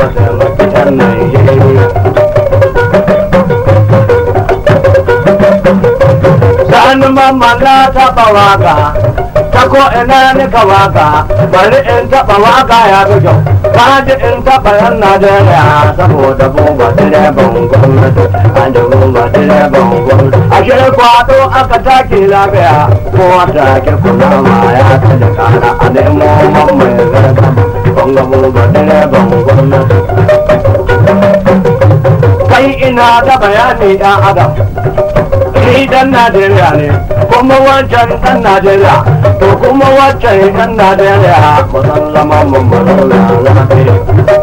ka taimaki yan Najeriya. Sani mamma na taɓa waka, ta ko ina ni ka waka, bari in taɓa waka ya fi kyau. Kaji in taɓa yan Najeriya saboda buba direban gwamnati, an da buba direban gwamnati. Ashe kwato aka take lafiya, ko wata ke kula ma ya ta da kara a nemo mamma ya zarga. Bonga buba direban gwamnati. Kai ina da bayani ɗan Adam. ni dan Najeriya ne kuma wancan dan Najeriya to kuma wancan dan Najeriya ba san zama mun ba zauna lafiya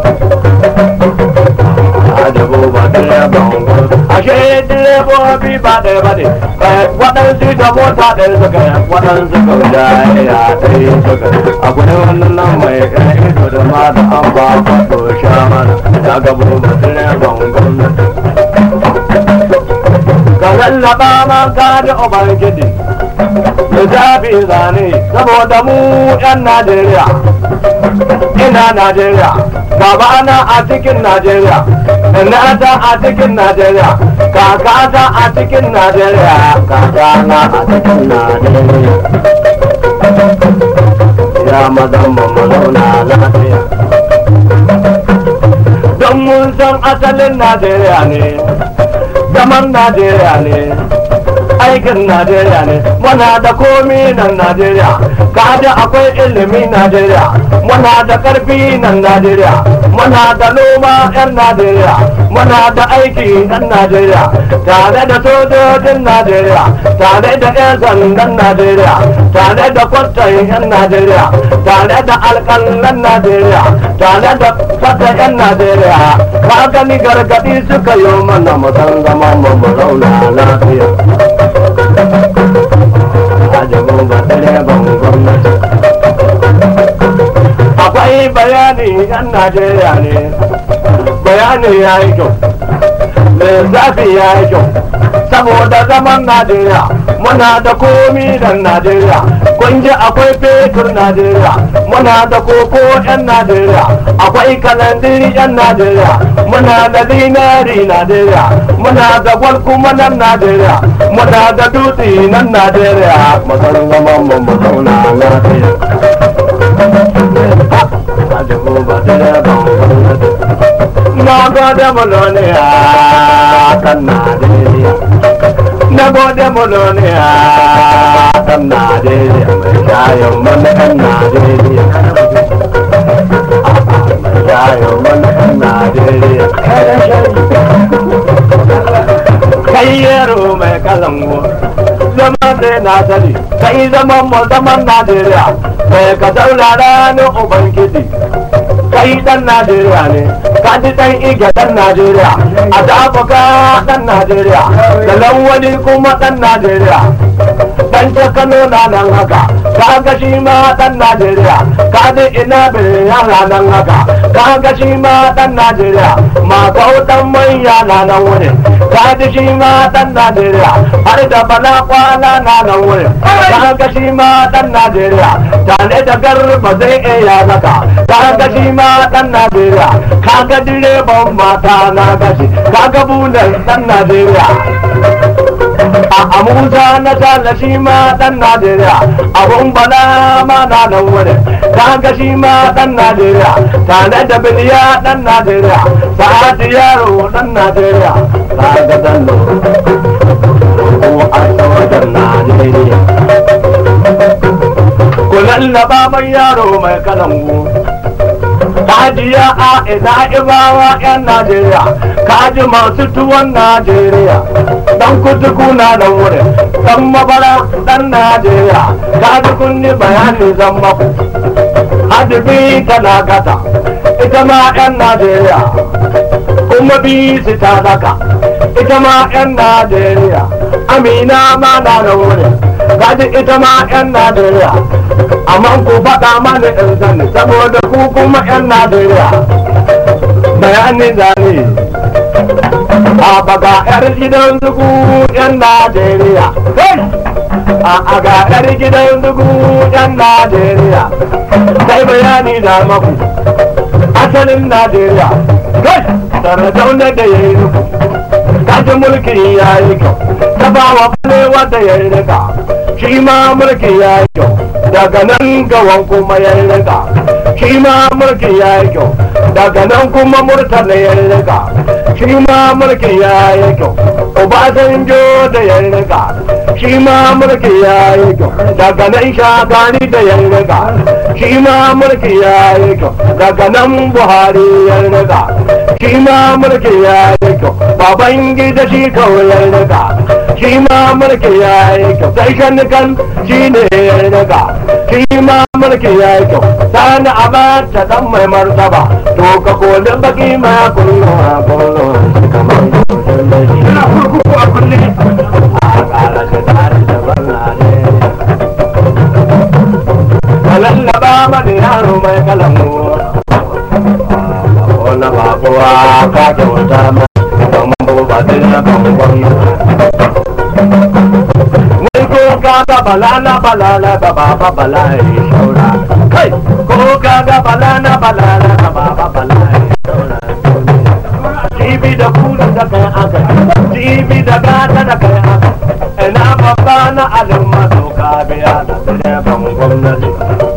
Adabu ba direban ashe direbobi ba ɗaya ba ne waɗansu da mota ɗaya suka yi waɗansu ka da ya ɗaya suka akwai wannan nan mai ɗan ido da ma da an ba kwato sha mana ya gabo ba direban gwamnati ka lallaba man ka da ubangiji da zafi zane saboda mu yan najeriya ina najeriya baba ana a cikin najeriya ina ta a cikin najeriya kaka ta a cikin najeriya kaka na a cikin najeriya ya mazan mu zauna lafiya don mun san asalin najeriya ne zaman Najeriya ne aikin Najeriya ne muna da komi nan Najeriya kaji akwai ilimi Najeriya muna da karfi nan Najeriya muna da noma 'yan Najeriya muna da aiki 'yan Najeriya tare da sojojin Najeriya tare da 'yan sandan Najeriya tare da kwastan 'yan Najeriya tare da alƙalan Najeriya tare da fata 'yan Najeriya ka gani gargaɗi suka yi mana musan zama mu mu zauna lafiya ajabu ba direban gwamnati akwai bayani 'yan Najeriya ne bayani ya yi kyau lissafi ya yi kyau saboda zaman Najeriya muna da komi da Najeriya kun ji akwai fetur Najeriya muna da koko 'yan Najeriya akwai kalandiri 'yan Najeriya muna da zinari Najeriya muna da gwal kuma nan Najeriya muna da dutse nan Najeriya masan zaman mu mu zauna lafiya na gode muloniya kan Najeriya na gode muloniya kan Najeriya mai shayin mana kan Najeriya mai shayin mana kan Najeriya kai yaro mai kalango zaman da na sani kai zaman mu zaman Najeriya mai ka saurara ni ubangiji kai dan Najeriya ne ka ji dan ige dan Najeriya a dafuka dan Najeriya da lawali kuma dan Najeriya dan ta Kano na nan haka ka ga shi ma dan Najeriya ka ji ina bai yana nan haka ka ga shi ma dan Najeriya ma dan manya na nan wurin ka ji shi ma dan Najeriya har da bala kwana na nan wurin ka ga shi ma dan Najeriya tare da garba zai iya zaka ka ga shi ma dan Najeriya ka ga direban mata na gashi ka ga bulan dan Najeriya a Musa na tala shi ma dan Najeriya abun bala ma na nan wurin ka ga shi ma dan Najeriya tare da biliya dan Najeriya sa'adu yaro dan Najeriya ka ga dan ko a wajen Najeriya ku lallaba mai yaro mai kalangu Hajiya a ina ibawa 'yan Najeriya, kaji masu tuwon Najeriya, dan kutuku na nan wurin, dan mabara dan Najeriya, kaji kunni bayani zan maku. Hadibi tana gata, ita ma 'yan Najeriya, kuma bisi ta daka, ita ma 'yan Najeriya, Amina ma na nan wurin, kaji ita ma 'yan Najeriya. amma ku faɗa mana in sani saboda ku kuma 'yan Najeriya bayani zane a baga 'yar gidan zugu 'yan Najeriya a ga 'yar gidan zugu 'yan Najeriya sai bayani da maku a asalin najeriya kai sardauna da ya yi nufu kaji mulki ya yi kyau ta ba wa balewa da ya yi rika shi ma mulki ya yi kyau daga nan gawan kuma ya yi rika shi ma mulki ya yi kyau daga nan kuma murtala ya yi rika shi ma mulki ya yi kyau obasanjo da ya yi rika shi ma mulki ya yi kyau daga nan shagani da ya yi rika shi ma mulki ya yi kyau daga nan buhari ya yi rika shi ma mulki ya yi kyau baban gida shi kawai ya yi rika shi ma mulki ya yi kyau sai shanukan shi ne ya yi rika shi ma mulki ya yi kyau sani abata dan mai martaba to ka kolin baki ma kullu a kullu kamar Ina kurkuku a kulle. a kara shi tare da barna ne kalallaba mani yaro mai kalamu wani babuwa ka kyauta ma don ba din na bangon wai ko ka ga balana balana da baba bala ya shaura kai ko ka ga balana balana da baba bala ya shaura jibi da kula da kai aka jibi da gata da kai aka ina babba na alumma to ka biya da direban gwamnati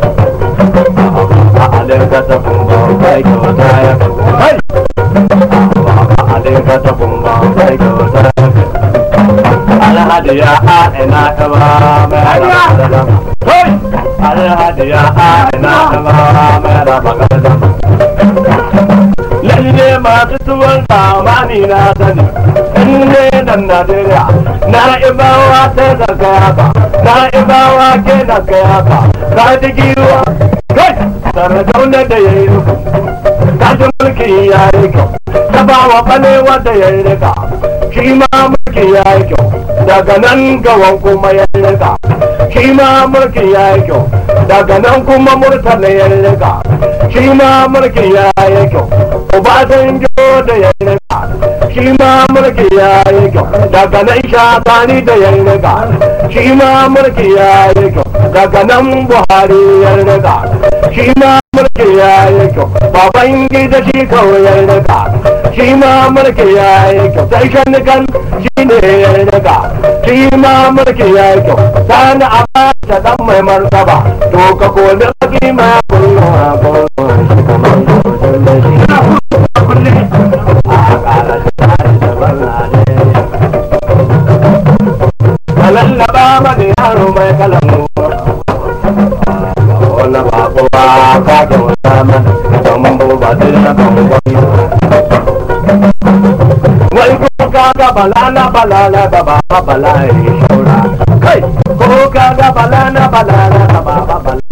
a alinka ta kumba kai kyauta ya kai a alinka ta kumba kai kyauta ya alhaji ya a ina ta ba mai raba da kai alhaji ya a ina ta ba mai raba da lalle masu tuwon zamani na sani inda dan najeriya na ibawa sai da kayaka na ibawa ke da kayaka ka ji giwa kai sardauna da ya yi nufu ka ji mulki ya yi kyau ta ba wa balewa da ya yi rika shi ma mulki ya yi kyau daga nan gawan kuma ya yi rika shi ma mulki ya yi kyau daga nan kuma murtala ya yi rika shi ma mulki ya yi kyau obasanjo da ya yi rika shi ma mulki ya yi kyau daga nan shagani da ya yi rika shi ma mulki ya yi kyau daga nan buhari ya yi rika shi ma mulki ya yi kyau baban gida shi kawai ya yi rika shi ma mulki ya yi kyau sai shanukan shi ne ya yi rika shi ma mulki ya yi kyau sani a ta dan mai martaba to ka koli baki ma kullu a kullu shi kamar kudin da shi Ina kurkuku a kulle. a kara shi tare da barna ne kalallaba mani yaro mai kalamu wani babuwa ka kyauta mana don ba din na bangon wai ko ka ga balana balana da baba bala ya shaura kai ko ka ga balana balana da baba bala